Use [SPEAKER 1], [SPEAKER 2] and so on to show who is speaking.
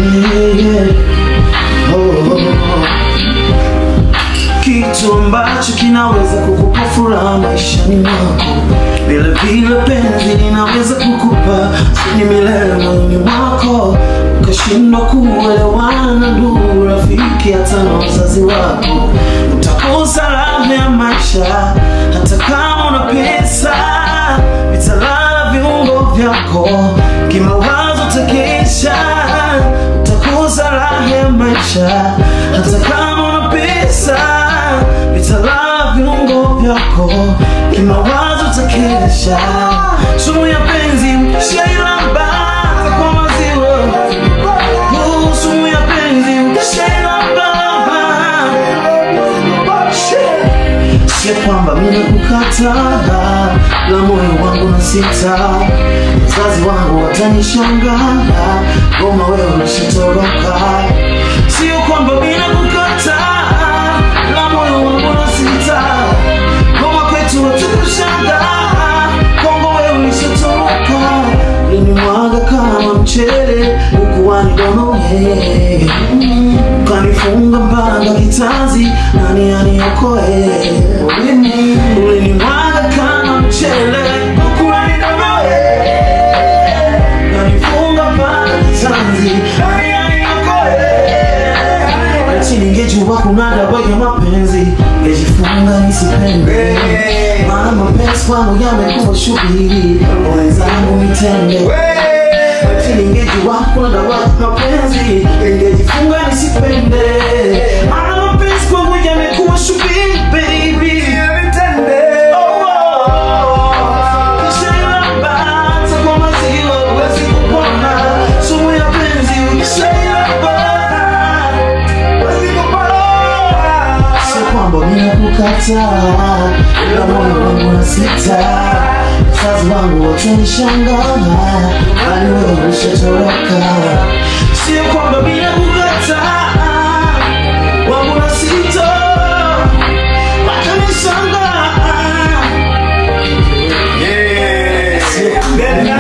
[SPEAKER 1] yeah. oh, oh, oh. kitu ambacho kinaweza kukupa furaha maishani mwako vile vile penzi linaweza kukupa sini milele moyoni mwako ukashindwa kuelewana na ndugu rafiki hata na wazazi wako utakosa raha ya maisha hata kama una pesa vitalala viungo vyako kimawazo takesha utakosa raha ya maisha hata kama una pesa vitalala viungo vyako kimawazo takesha sumu ya penzi shailamba kwa maziwa Oh, sumu ya penzi shailamba Sio kwamba mimi nakukataa, la moyo wangu na sita, wazazi wangu watanishangaa, goma wewe unashatoroka. Sio kwamba mimi nakukataa, la moyo wangu na sita, goma kwetu watakushangaa, Kongo wewe unashatoroka. Ulinimwaga kama mchele, ukuwani donoe ukanifunga mpaka kitanzi, nani aniokoe? Ulinimwaga kama mchele, ukuwani donoe ukanifunga mpaka kitanzi, nani aniokoe? Ati ningejua kuna dawa ya mapenzi, ningejifunga nisipende, maana mapenzi kwangu yamekuwa shughuli, wenzangu nitende Ati ningejua kuna dawa ya mapenzi, ningejifunga nisipende, maana mapenzi kwangu yamekuwa shughuli, baby. Oh, oh. Ukishailamba hata kwa maziwa huwezi kupona, sumu ya penzi ukishailamba Sio kwamba mimi nakukataa, ila moyo wangu na sita, wazazi wangu watanishangaa, bali wewe ushatoroka. Sio kwamba mimi nakukataa, wangu na sita, watanishangaa. Sio-